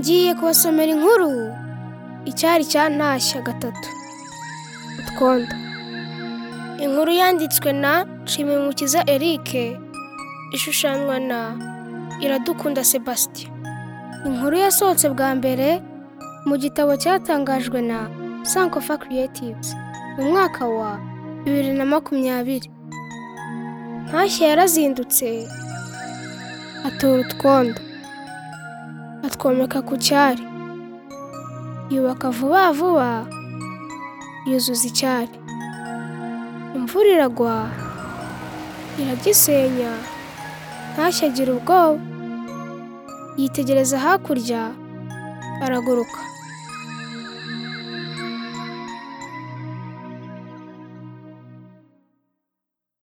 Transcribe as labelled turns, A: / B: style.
A: ngiye kubasomera inkuru icyari cyantashya gatatu utwondo inkuru yanditswe na nshimumukiza Eric ishushanywa na iradukunda Sebastien inkuru yasohotse bwa mbere mu gitabo cyatangajwe na Sankofa Creatives mu mwaka wa bibiri na makumyabiri ntashya yarazindutse atora utwondo atwomeka ku cyari yubaka vuba vuba yuzuza icyari imvura iragwa iragisenya ntashya agira ubwoba yitegereza hakurya araguruka